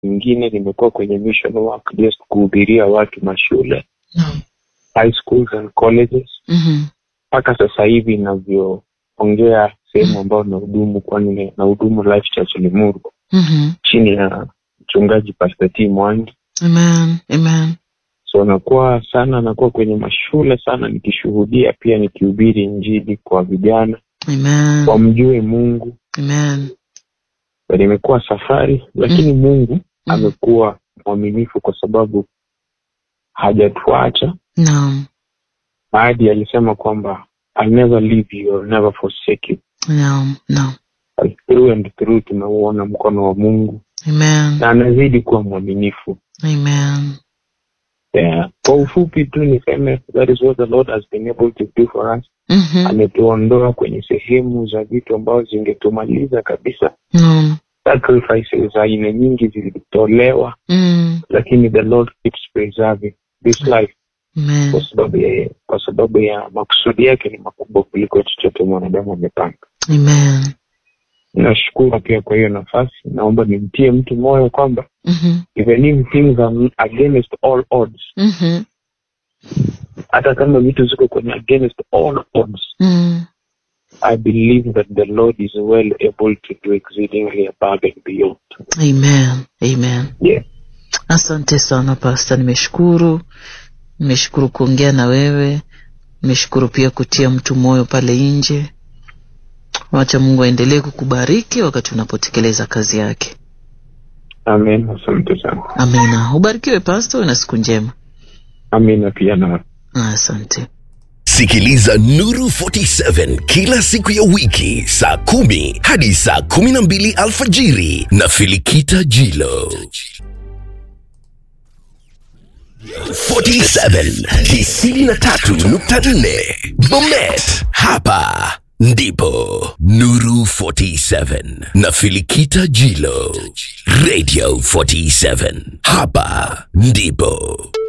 ingine nimekuwa kwenye mission work just kuhubiria watu mashule Naam. high schools and colleges Mhm. mpaka sasa hivi inavyoongea sehemu ambayo nahudumu kwani nahudumu life church limuru Mhm. chini ya mchungaji pastor t mwangi Amen. Amen. so nakuwa sana nakuwa kwenye mashule sana nikishuhudia pia nikihubiri injili kwa vijana Amen. wamjue mungu Amen. na nimekuwa safari lakini mungu amekuwa mwaminifu kwa sababu hajatuacha Naam. ahadi alisema kwamba I'll never leave you, I'll never forsake you. Naam. Naam. Through and through tumeuona mkono wa mungu Amen. na anazidi kuwa mwaminifu Amen. yeah. kwa ufupi tu niseme that is what the lord has been able to do for us Mhm. ametuondoa kwenye sehemu za vitu ambazo zingetumaliza kabisa Naam. sacrifices za aina nyingi zilitolewa Mm. lakini the lord keeps preserving this life Amen. kwa sababu ya kwa sababu ya makusudi yake ni makubwa kuliko chochote mwanadamu amepanga Amen. nashukuru pia kwa hiyo nafasi naomba nimtie mtu moyo kwamba Mhm. even if things are against all odds Mhm. hata kama vitu ziko kwenye against all odds Mm. i believe that the lord is well able to do exceedingly above and beyond Amen. Amen. yeah. Asante sana Pasta, nimeshukuru. Nimeshukuru kuongea na wewe, nimeshukuru pia kutia mtu moyo pale nje. Wacha Mungu aendelee kukubariki wakati unapotekeleza kazi yake. amen asante sana Amina. Ubarikiwe Pasta, uwe na siku njema. amina pia na Asante. Sikiliza Nuru 47 kila siku ya wiki saa kumi hadi saa kumi na mbili alfajiri na Filikita Jilo. 47 93.4 Bomet, hapa ndipo Nuru 47 na Filikita Jilo. Radio 47, hapa ndipo